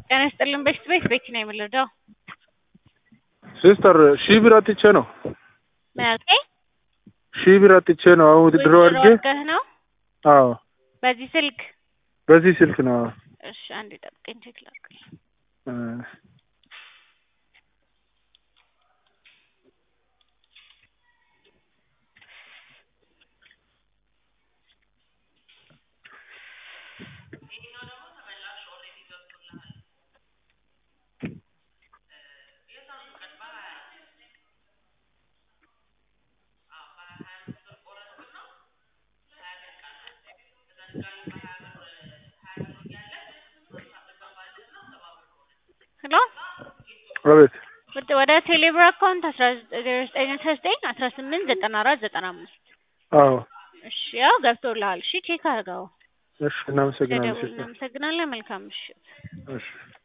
ጤና ይስጥልን በሽት ቤት ቤቲ ነው የምልደው ሲስተር ሺህ ብር አጥቼ ነው ማለት ሺህ ብር አጥቼ ነው። አሁን ውድድሮ አድርጌ አድርገህ ነው አዎ፣ በዚህ ስልክ በዚህ ስልክ ነው። አዎ። እሺ አንዴ ጠብቀኝ ቼክ ላድርግ እ ሄሎ አቤት ወደ ወደ ቴሌብር አካውንት አስራ ዘጠኝ አስራ ዘጠኝ አስራ ስምንት ዘጠና አራት ዘጠና አምስት አዎ። እሺ ያው ገብቶልሃል። እሺ ቼክ አድርገው። እሺ፣ እናመሰግናለን ስለደወልን ሲስተር። እናመሰግናለን። መልካም ምሽት። እሺ